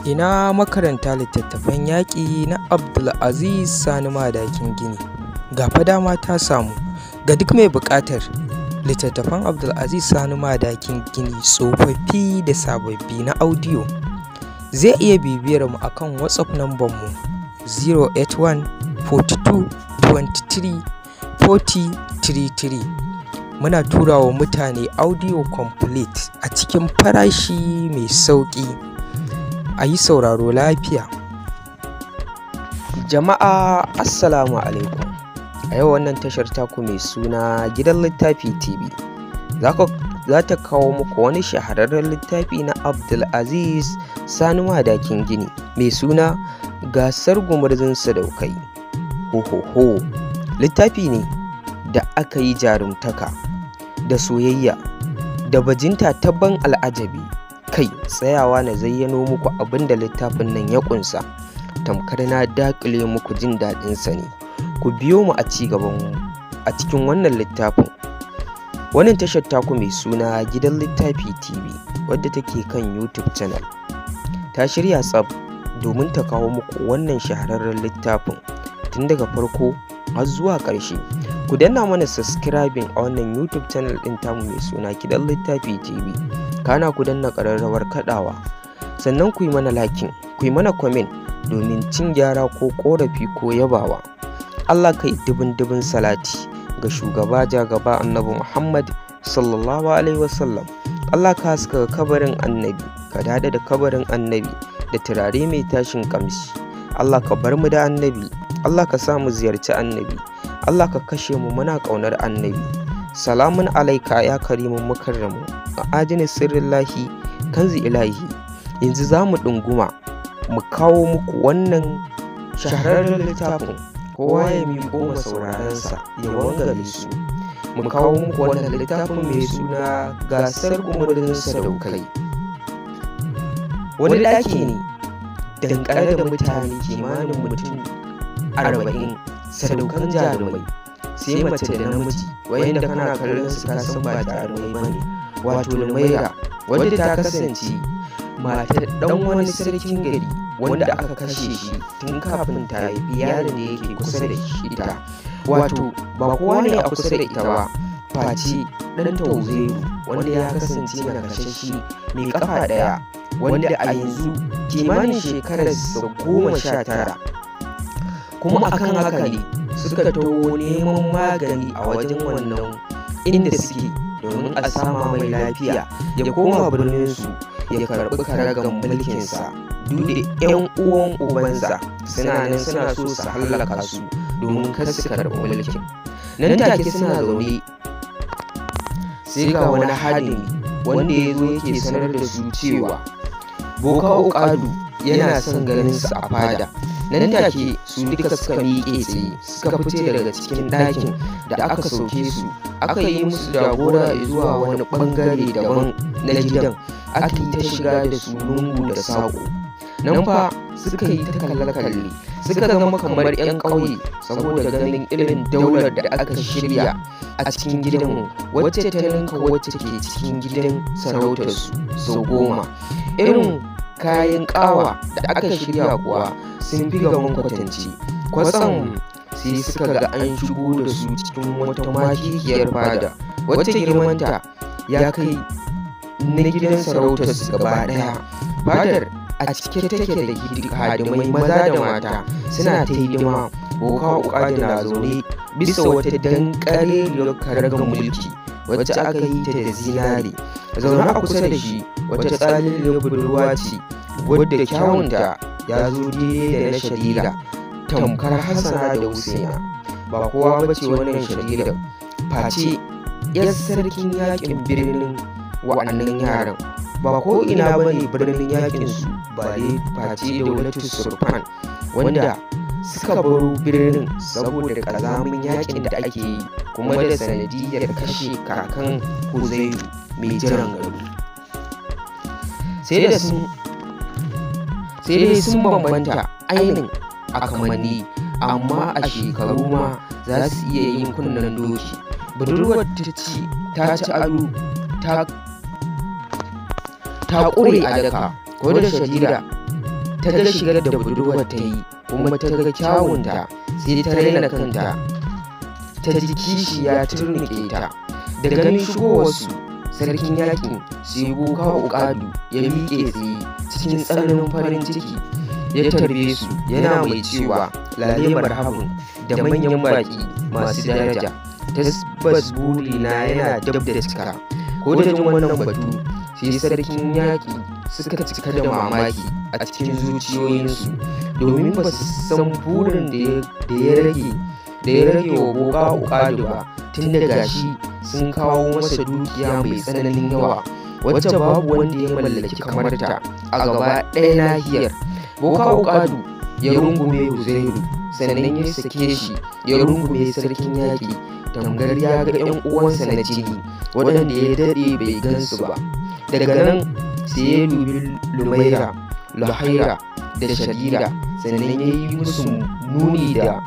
Ina makaranta littattafan yaƙi na Abdulaziz Sani Madakin Gini. Ga fa dama ta samu ga duk mai buƙatar littattafan Abdulaziz Sani Madakin Gini tsofaffi da sababbi na audio. Zai iya bibiyar mu akan WhatsApp nambar mu 081 42 23 40 33. Muna tura wa mutane audio complete a cikin farashi mai sauƙi. a yi sauraro lafiya. Jama'a Assalamu alaikum. A yau wannan tashar taku mai suna gidan littafi TV za ta kawo muku wani shahararren littafi na Abdulaziz Sani Madakin Gini mai suna gasar gumurzun sadaukai. Ho littafi ne da aka yi jarumtaka da soyayya da bajinta ta ban al'ajabi kai tsayawa na zayyano muku abin da littafin nan ya kunsa tamkar na dakile muku jin daɗinsa ne ku biyo mu a ci gaban a cikin wannan littafin wannan tashar taku mai suna gidan littafi tv wadda take kan youtube channel ta shirya tsab domin ta kawo muku wannan shahararren littafin tun daga farko har zuwa ƙarshe ku danna mana subscribing a wannan youtube channel ɗin tamu mai suna gidan littafi tv kana ku danna ƙararrawar kaɗawa sannan ku yi mana lakin ku yi mana kwamin domin cin gyara ko ƙorafi ko yabawa allah kai dubin dubin salati ga shugaba jagaba annabi muhammad sallallahu alaihi wasallam allah ka haska kabarin annabi ka dada da kabarin annabi da turare mai tashin kamshi allah ka bar mu da annabi allah ka sa mu ziyarci annabi allah ka kashe mu muna ƙaunar annabi salamun alaika ya karimin mukarramu a ajini sirrin lahi kanzi ilahi yanzu za mu ɗunguma mu kawo muku wannan shahararren littafin kowa ya miƙo ma saurarensa ya wangare su mu kawo muku wannan littafin mai suna gasar umarnin sadaukai wani ɗaki ne dankare da mutane kimanin mutum arba'in sadaukan jarumai sai mace da namiji wayanda kana kallon su kasan ba jarumai ba ne wato lumaira wadda ta kasance matar dan wani sarkin gari wanda aka kashe shi tun kafin ta haifi yaron da yake kusa da ita wato ba kowa ne a kusa da ita ba face dan tauzairu wanda ya kasance na kashashi mai kafa daya wanda a yanzu kimanin shekararsa goma sha tara kuma akan haka ne suka taho neman magani a wajen wannan inda suke domin a sama mai lafiya ya koma birninsu ya karɓi karagan mulkinsa duk da 'yan uwan ubansa suna nan suna so su hallaka su domin kar su karɓi mulkin nan take suna zaune sai ga wani hadimi wanda ya zo yake sanar da su cewa boka ukadu yana son ganin su a fada nan take su duka suka miƙe tsaye suka fice daga cikin ɗakin da aka sauke su aka yi musu jagora zuwa wani ɓangare daban na gidan aka yi ta shiga da su lungu da saƙo nan fa suka yi ta kalle-kalle suka zama kamar 'yan ƙauye saboda ganin irin daular da aka shirya a cikin gidan wacce ta ninka wacce ke cikin gidan sarautarsu sau goma irin kayan ƙawa da aka shirya kuwa sun fi gaban kwatanci kwatsam sai suka ga an shigo da su cikin wata makikiyar fada wacce girmanta ya kai na gidan sarautar su gaba daya fadar a cike take da hadimai maza da mata suna ta hidima boka ukadi na zaune bisa wata dankare karagar mulki wacce aka yi ta da zinare zaune a kusa da shi wata tsalin budurwa ce wadda kyawunta ya zo daidai da na shadida tamkar hassana da husaina ba kowa ba ce wannan shadida face yar sarkin yakin birnin wa'annan yaran ba ko ina ba ne birnin yakin su ba dai face daulatu surfan wanda suka baro birnin saboda kazamin yakin da ake yi kuma da sanadiyar kashe kakan huzairu mai jiran gado sai da sun sai dai sun bambanta ainin a kamanni amma a shekaru ma za su iya yin kunnen doki budurwar ta ci ta ci ado ta ta ƙure a daka ko da shadida ta ga shigar da budurwar ta yi kuma ta ga kyawunta sai ta raina kanta ta ji kishi ya turnike ta da ganin shigowarsu sarkin yakin sai boka ukadu ya miƙe tsaye cikin tsananin farin ciki ya tarbe su yana mai cewa lale marhabin da manyan baƙi masu daraja tabbas burina yana dab da cika ko da jin wannan batu sai sarkin yaƙi suka cika da mamaki a cikin zuciyoyinsu domin ba su san burin da ya rage da ya rage wa boka ukadu ba tun da gashi sun kawo masa dukiya mai tsananin yawa wacce babu wanda ya mallaki kamar ta a gaba ɗaya nahiyar boka ukadu ya rungume huzairu sannan ya sake shi ya rungume sarkin yaƙi tamgar ya ga 'yan uwansa na jini waɗanda ya daɗe bai gansu ba daga nan sai ya dubi lumaira lahaira da shadira sannan ya yi musu nuni da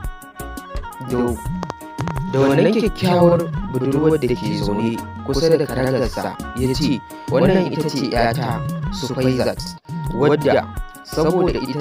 da wannan kyakkyawar budurwar da ke zaune kusa da karagarsa ya ce wannan ita ce 'yata sufaizat wadda saboda ita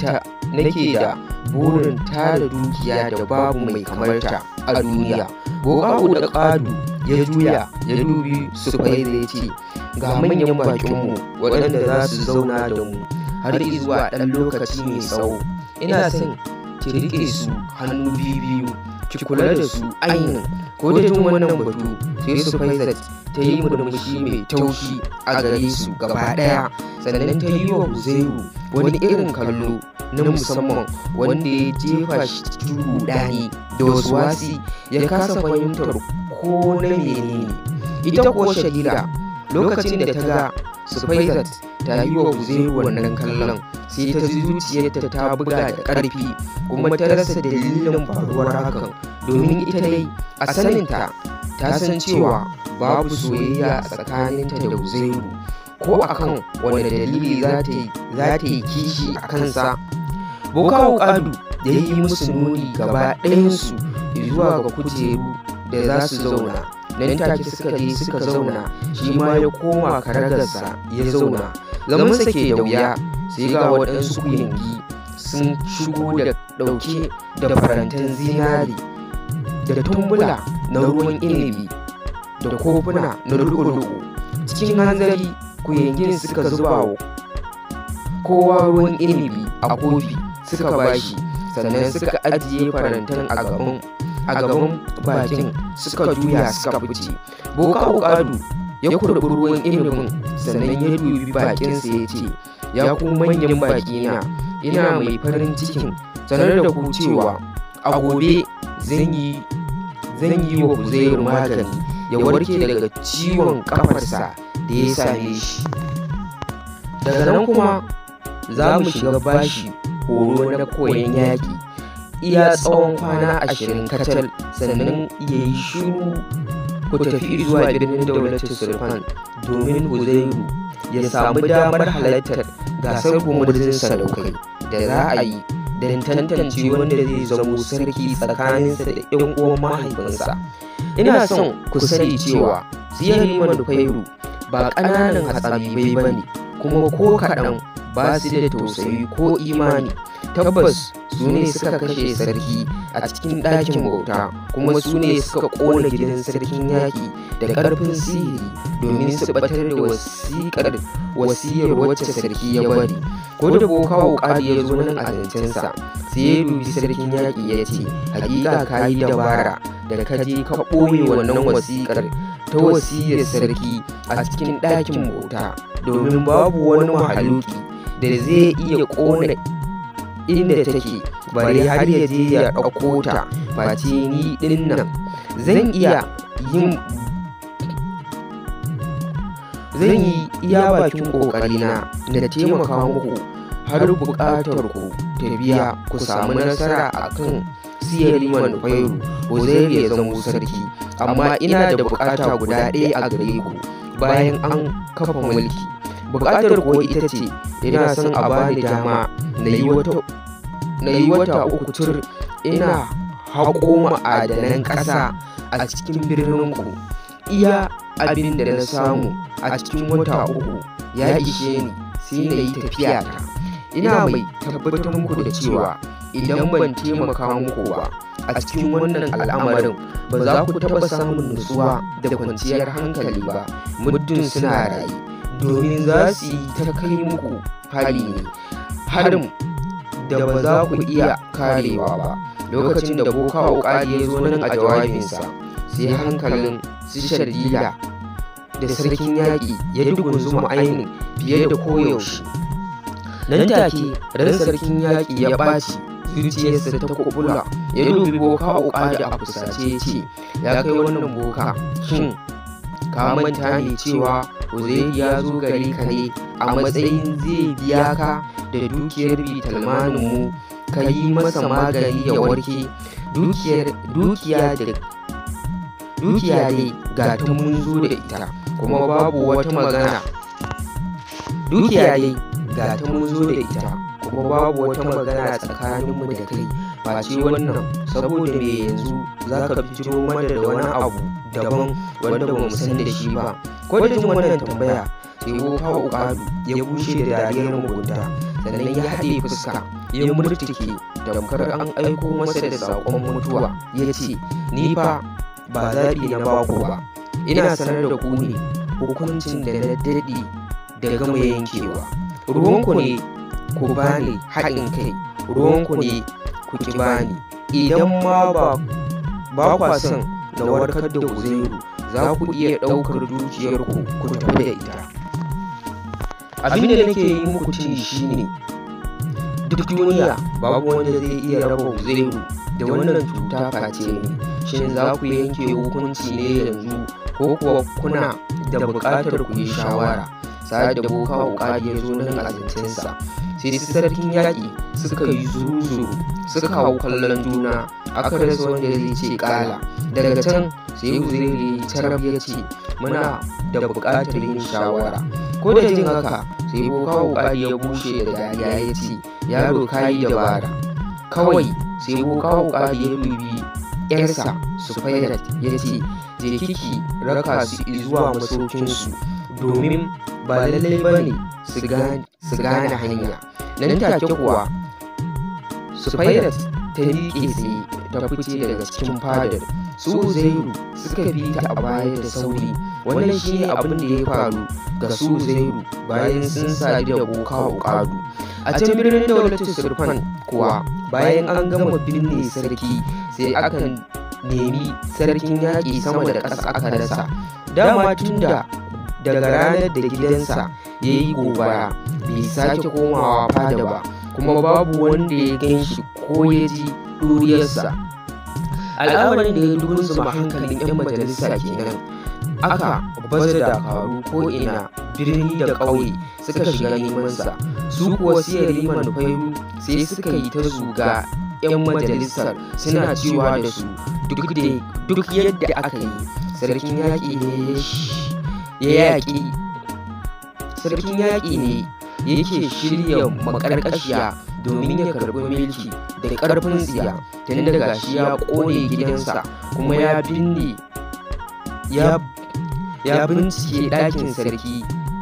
nake da burin tara dukiya da babu mai kamarta a duniya boka'u da ƙadu ya juya ya dubi sufaiza ya ce ga manyan bakinmu waɗanda za su zauna da mu har zuwa ɗan lokaci mai tsawo ina son ki riƙe su hannu biyu ki kula da su ainihin ko da jin wannan batu sai su faizat ta yi murmushi mai taushi a gare su gaba ɗaya sannan ta yi wa huzairu wani irin kallo na musamman wanda ya jefa shi cikin rudani da wasu wasi ya kasa fahimtar ko na menene ita ko shagila lokacin da ta ga Sufaizat ta yi wa Huzairu wannan kallon sai ta ji zuciyarta ta buga da ƙarfi kuma ta rasa dalilin faruwar hakan domin ita dai a saninta ta san cewa babu soyayya a tsakaninta da Huzairu ko akan wanda dalili za ta yi kishi a kansa. Bokawo Kadu da ya yi musu nuni gaba ɗayansu zuwa ga kujeru da za su zauna nan take suka je suka zauna shi ma ya koma karagarsa ya zauna zamansa ke da wuya sai ga waɗansu kuyangi sun shigo da ɗauke da farantan zinari da tumbula na ruwan inibi da kofuna na lu'ulu'u cikin hanzari kuyangin suka zuba wa kowa ruwan inibi a kofi suka bashi sannan suka ajiye farantan a gaban a gaban bakin suka juya suka fice boka ukadu ya kurbi ruwan inibin sannan ya dubi bakinsa ya ce ya ku manyan bakina ina mai farin cikin sanar da ku cewa a gobe zan yi zan yi wa Huzairu magani ya warke daga ciwon kafarsa da ya same shi daga nan kuma za mu shiga bashi horo na koyon yaƙi iya tsawon kwana ashirin kacal sannan ya yi shiru ku tafi zuwa birnin daulatin sulfan domin huzairu ya samu damar halartar gasar gumurzin sadaukai da za a yi don tantance wanda zai zamo sarki tsakaninsa da 'yan uwan mahaifinsa ina son ku sani cewa siyari manufairu ba ƙananan hatsabibai ba ne kuma ko kaɗan ba su da tausayi ko imani tabbas su ne suka kashe sarki a cikin ɗakin bauta kuma su ne suka ƙona gidan sarkin yaƙi da ƙarfin sihiri domin su batar da wasiƙar wasiyar wacce sarki ya bari ko da boka wuƙari ya zo nan a zancensa sai ya dubi sarkin yaƙi ya ce hakika ka yi dabara da ka je ka ɓoye wannan wasiƙar ta wasiyar sarki a cikin ɗakin bauta domin babu wani mahaluki da zai iya ƙona inda take bari har ya je ya ɗauko ta face ni ɗin nan zan iya yin zan yi iya bakin ƙoƙarina na taimaka muku har buƙatar ku ta biya ku samu nasara a kan siyar liman fairu Huzairu ya zamo sarki amma ina da buƙata guda ɗaya a gare ku bayan an kafa mulki buƙatar kuwa ita ce ina son a bani dama na yi wata uku tur ina haƙo ma'adanan ƙasa a cikin birninku iya abin da na samu a cikin wata uku ya ishe ni sai na yi tafiya ta ina mai tabbatar muku da cewa idan ban taimaka muku ba a cikin wannan al'amarin ba za ku taɓa samun nutsuwa da kwanciyar hankali ba muddin suna raye domin za su yi ta kai muku hari ne harin da ba za ku iya karewa ba lokacin da boka ƙari ya zo nan a jawabinsa sai hankalin su shardila da sarkin yaƙi ya dugunzuma ainihin fiye da koyaushe nan take ran sarkin yaƙi ya ɓaci zuciyarsa ta kubula ya dubi boka uka da a fusace ya ce ya kai wannan boka shin ka manta ne cewa Uzairu ya zo gare ka ne a matsayin zai biya ka da dukiyar bitalmanin mu ka yi masa magani ya warke dukiya da dukiya dai ga ta mun zo da ita kuma babu wata magana dukiya dai ga ta mun zo da ita kuma babu wata magana tsakaninmu da kai face wannan saboda me yanzu za ka fito mana da wani abu daban wanda ba mu san da shi ba ko da jin wannan tambaya sai wofa ukadu ya bushe da dariyar mugunta sannan ya haɗe fuska ya murtuke tamkar an aiko masa da saƙon mutuwa ya ce ni fa ba zaɓi na baku ba ina sanar da ku ne hukuncin da na daɗe da gama yankewa ruwanku ne ku bani haɗin kai ruwanku ne ku ki bani idan ma ba ba kwa son na warkar da uzairu za ku iya ɗaukar dukiyarku ku tafi da ita abin da nake yi muku ci shine duk duniya babu wanda zai iya raba uzairu da wannan cuta face ne shin za ku yanke hukunci ne yanzu ko kuwa kuna da buƙatar ku yi shawara sa'ad da boka wuƙa ya zo nan a zancensa sai su sarkin yaƙi suka yi zuru-zuru suka hau kallon juna aka rasa wanda zai ce ƙala daga can sai uzuri carab ya ce muna da buƙatar yin shawara ko da jin haka sai boka wuƙa ya bushe da dariya ya ce yaro ka yi dabara kawai sai boka wuƙa ya dubi yarsa sufairat ya ce je kiki raka su zuwa masaukinsu domin ba lallai ba ne su gane hanya nan take kuwa sufairat ta miƙe tsaye ta fice daga cikin fadar su zairu suka bi ta a baya da sauri wannan shi ne abin da ya faru ga su zairu bayan sun sadu da boka ƙadu a can birnin daulatin surfan kuwa bayan an gama binne sarki sai aka nemi sarkin yaƙi sama da ƙasa aka rasa dama tun da daga ranar da gidansa ya yi gobara bai sake komawa fada ba kuma babu wanda ya gan shi ko ya ji ɗuriyarsa al'amarin da ya dunzuma hankalin 'yan majalisa kenan aka baza dakaru ko ina birni da ƙauye suka shiga nemansa su kuwa siya liman fairu sai suka yi ta zuga 'yan majalisar suna cewa da su duk yadda aka yi sarkin yaƙi ne ya yaƙi sarkin yaƙi ne yake shirya makarƙashiya domin ya karɓi mulki da ƙarfin tsiya tun daga shi ya ƙone gidansa kuma ya binne ya bincike ɗakin sarki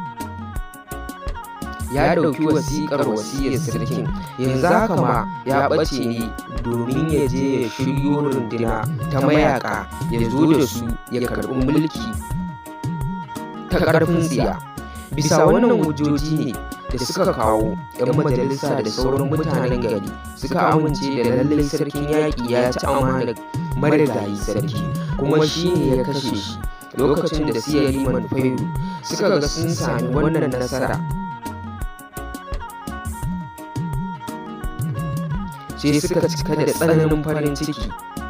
ya ɗauki wasiƙar wasiyar sarkin yanzu haka ma ya ɓace ne domin ya je ya shiryo runduna ta mayaka ya zo da su ya karɓi mulki ta ƙarfin tsiya bisa wannan hujjoji ne da suka kawo 'yan majalisa da sauran mutanen gari suka amince da lallai sarkin yaƙi ya ci amanar marigayi sarki kuma shi ne ya kashe shi lokacin da siya liman fairu suka ga sun sami wannan nasara sai suka cika da tsananin farin ciki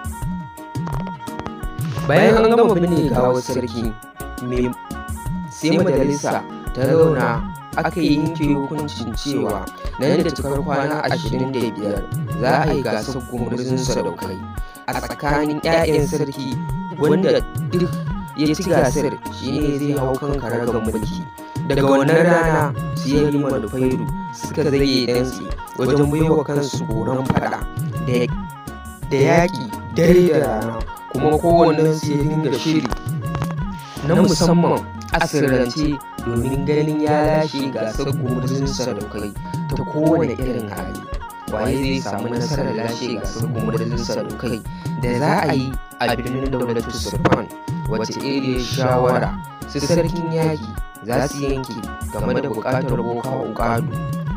bayan an gama binne gawar sarki sai majalisa ta zauna aka yi yanke hukuncin cewa nan da cikar kwana ashirin da biyar za a yi gasar gumurzun sadaukai a tsakanin 'ya'yan sarki wanda duk ya ci gasar shine zai hau kan karagar mulki daga wannan rana su yi liman fairu suka zage dansi wajen baiwa kansu horon fada da yaƙi dare da rana kuma kowannen su ya dinga shiri na musamman a sirrance domin ganin ya lashe gasar gumurzun sadaukai ta kowane irin hali waye zai samu nasarar lashe gasar gumurzun sadukai da za a yi a birnin daulatu sulfan wace iriyar shawara su sarkin yaki za su yanke game da buƙatar boka ukadu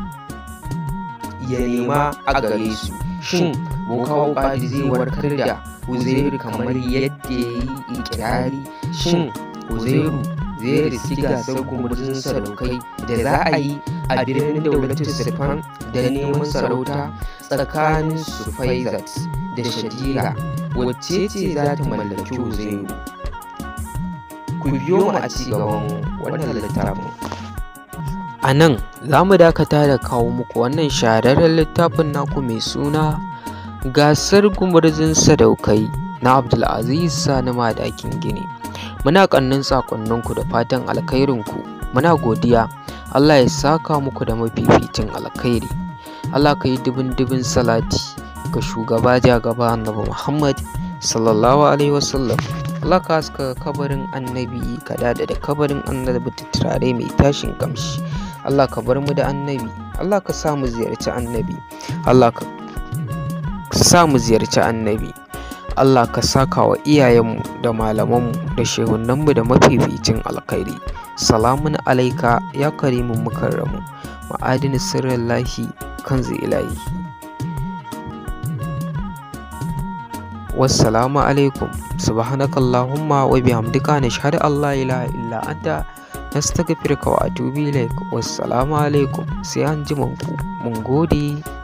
ya nema a gare su shin boka ukadu zai warkar da uzairu kamar yadda ya yi ikirari shin uzairu zai riski gasar gumurzun sadaukai da za a yi a birnin daulatu sulfan da neman sarauta tsakanin sufaizat da shadira wacce ce za ta mallaki uzairu ku biyo mu a ci gaban wannan littafin A nan za mu dakata da kawo muku wannan shahararren littafin naku mai suna gasar gumurzun sadaukai na Abdulaziz Sani Madakin Gini. Muna ƙannin sakonninku da fatan alkhairinku. Muna godiya. Allah ya saka muku da mafificin alkhairi. Allah ka yi dubin dubin salati ga shugaba jagaba annabi Muhammad sallallahu alaihi wasallam. Allah ka haska kabarin annabi ka dada da kabarin annabi da turare mai tashin kamshi. Allah ka bar mu da annabi. Allah ka sa mu ziyarci annabi. Allah ka sa mu ziyarci annabi. Allah ka saka wa iyayenmu da malamanmu da shehunanmu da mafificin alkhairi. Salamun alaika ya karimin mukarramu ma'adini sirrin lahi kan ilahi. Wassalamu alaikum subhanakallahumma wa bihamdika nashhadu an la ilaha illa anta nastaghfiruka wa atubu ilaik. Wassalamu alaikum sai an ji mun gode.